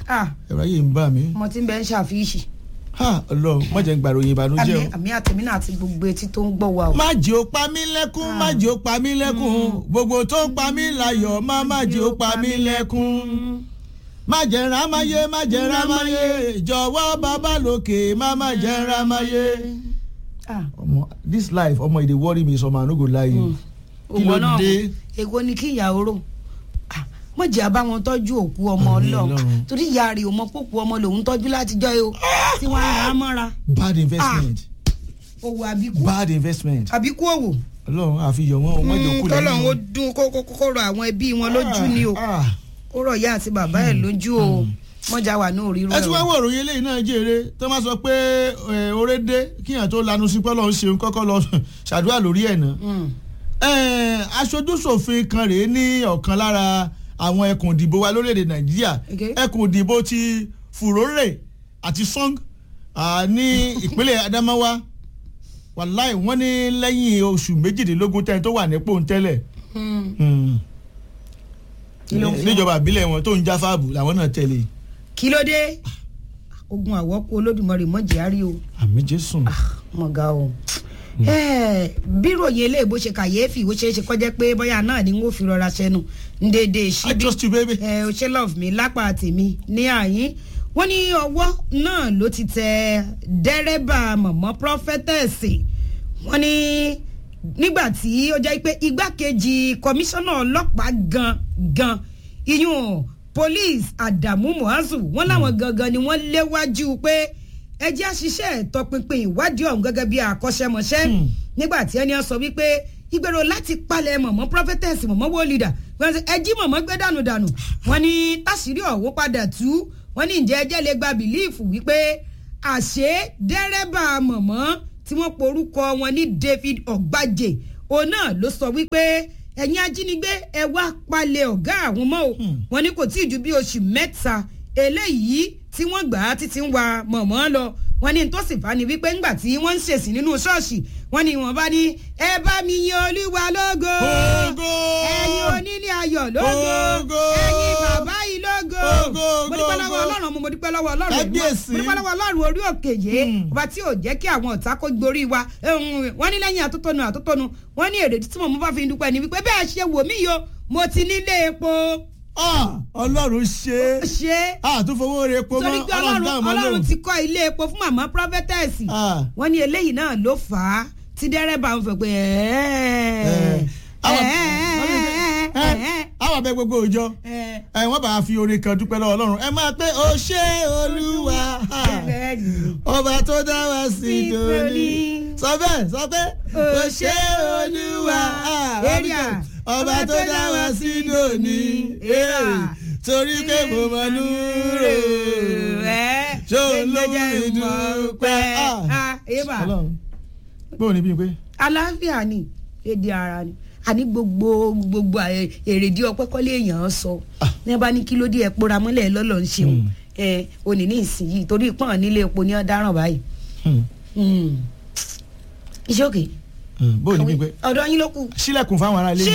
ah ẹ̀rọ ayé ń bà mí ọmọ tí ń bẹ ń ṣàfihàn ha ọlọ́run má jẹ́ ń gbàròyìn ìbànújẹ́ o. àmì àtẹ̀mí náà àti gbogbo etí tó ń gbọ́ wa o. má jẹ́ ó pa mí lẹ́kún má jẹ́ ó pa mí lẹ́kún gbogbo tó ń pa mí láyọ̀ má má jẹ́ ó pa mí lẹ́kún. má jẹ́ rámáyé má jẹ́ rámáyé jọ̀wọ́ bàbá lókè má má jẹ́ rámáyé. Ah, ọmọ this life ọmọ e dey worry me some i no go lie you. kí òwò ló náà dé èwo ni kí ìyàwó rò Ah, mọ̀ jẹ́ àbáwọn tọ́jú òkú ọmọ Àmín ọlọ́run Ọlọ́run. torí ìyá rẹ̀ ò mọ pópó ọmọ lòun tọ́jú látijọ́ yìí o tí wọ́n á rà á mọ́ra bad investment òwò àbíkú bad investment àbíkú òwò ọlọ́run àfihàn wọn ọmọ ìjòkú tọ́lọ̀ lẹ́yìn ó dún kó kó kó rọ àwọn ẹbí wọn lójú ni o Ah, ah. ó rọ ìyá àti bàbá ẹ̀ lójú o mọ̀jà wà ní òrírò ẹ ẹ̀ tún wá o. wọ òròyìn eléyìí náà jèrè tó máa sọ pé ẹ, oore dé kíyàn tó lanu sí pọ́lọ́ ń ṣeun kọ́kọ́ lọ ṣàdúrà lórí ẹ̀ náà. Mm. Ẹ, aṣojúṣòfin kan rèé ní ọ̀kan lára àwọn ẹkùn ìdìbò wa lórílẹ̀‐èdè nàìjíríà Okay. ẹkùn ìdìbò ti furore àti song ah, ní ìpínlẹ̀ adamawa wàláì wọ́n ní lẹ́yìn oṣù méjìdínlógún tẹ́ni tó wà nípò ń tẹ́lẹ̀ Mm. Hmm. Kí ló ń fún níjọba àbílẹ̀ wọn tó ń já fáàbù làwọn náà tẹ̀lé kí ló dé ogun àwọ́kú olódùmarè mọ̀jẹ̀ á rí o àmì jésù. mọ̀gá o. Eh, bí ròyìn eléyìí bó ṣe kàyéfì ó ṣeé ṣe kọjá pé bóyá náà ni n ó fi rọra ṣẹnu ń dédé I síbí trust you baby. ẹ ò ṣe love mi lápá tèmi ní àyín wọ́n ní ọwọ́ náà ló ti tẹ dẹ́rẹ́bà mọ̀mọ́ prophetess wọ́n ní nígbà tí ó jẹ́ pé igbákejì kọmíṣánná ọlọ́pàá gan gan iyún police Adamu Muazu wọ́n láwọn gangan ni wọ́n léwájú pé ẹ jẹ́ àṣìṣe ìtọpinpin ìwádìí ọ̀hún gẹ́gẹ́ bí àkọ́ṣẹ́mọṣẹ́ Hmm. nígbà tí ẹni ọ sọ wípé ìgbèrò láti palẹ̀ mọ̀mọ́ prophetess mọ̀mọ́ wo leader wọ́n ṣe ẹ jí mọ̀mọ́ gbé dànù dànù wọ́n ní táṣírí ọ̀hún padà tú wọ́n ní ǹjẹ́ ẹjẹ́ lè gba bìlíìfù wípé àṣé dẹ́rẹ́bà mọ̀mọ́ tí wọ́n porúkọ wọn ní David Ọ̀gbájé òun náà ló sọ wípé ẹ̀yin ajínigbé ẹ wá palẹ̀ ọ̀gá àwọn mọ́ o Hmm. wọ́n ní kò tí ì ju bí oṣù mẹ́ta eléyìí tí wọ́n gbà á títí ń wa mọ̀mọ́ lọ wọ́n ní tó sì fà ní wípé ńgbà tí wọ́n ń ṣèsìn nínú ṣọ́ọ̀ṣì wọ́n ní wọ́n bá ní ẹ bá mi yin olúwa lógo Ògo! ẹ̀yin onílé ayọ̀ lógo Ògo! ẹ̀yin bàbá yìí lógo Ògo, mo dúpẹ́ lọ́wọ́ ògo. ọlọ́run mo mo dúpẹ́ lọ́wọ́ ọlọ́run Kábíyèsí. mo dúpẹ́ lọ́wọ́ ọlọ́run orí òkè yìí Hmm. ọba tí ò jẹ́ kí àwọn ọ̀tá kó gborí wa Ehun, wọ́n ní lẹ́yìn àtótónu àtótónu wọ́n ní èrèdí tí mo mú bá fi dúpẹ́ ni wípé bẹ́ẹ̀ ṣe wò mí yo mo ti nílé epo Ah, ọlọ́run ṣe é ṣe àtúnfowó rẹ̀ epo mọ́ torí pé ọlọ́run dáhùn mọ́ ọlọ́run lóhùn. ti kọ́ ilé epo fún màmá prophetess Ah. wọ́n ní eléyìí náà ló fà á tí dẹ́rẹ́bà ń fẹ́ pé Eh, àwọn- àwọn abẹ gbogbo òjọ ẹ wọ́n bá fi orin kan dúpẹ́ lọ́wọ́ ọlọ́run ẹ máa pé o ṣé olúwa ọba tó dá wa sí dòní sọ bẹ́ẹ̀ sọ pé o ṣé olúwa Area. ọba tó dá wa sí dòní Area. torí pé mo mọ núrò ṣó ló mú mi dúpẹ́. Ah. ọlọ́run bó o ní bí n pé. àlàáfíà ni èdè ara ni àní gbogbo gbogbo àyè- èrèdí ọpẹ́ kọ́lé èèyàn sọ Ah. ní ẹ bá ní kí ló dé ẹ pora mọ́lẹ̀ lọ́lọ́ ń ṣeun Hmm. ẹ òní ní ìsinyìí torí pọ́n nílé epo ní ọ̀daràn báyìí Hmm. Hmm. iṣẹ́ òkè Hmm. bó o ní bí n pé. ọ̀dọ̀ yín ló kù. sílẹ̀kùn fáwọn ará ilé.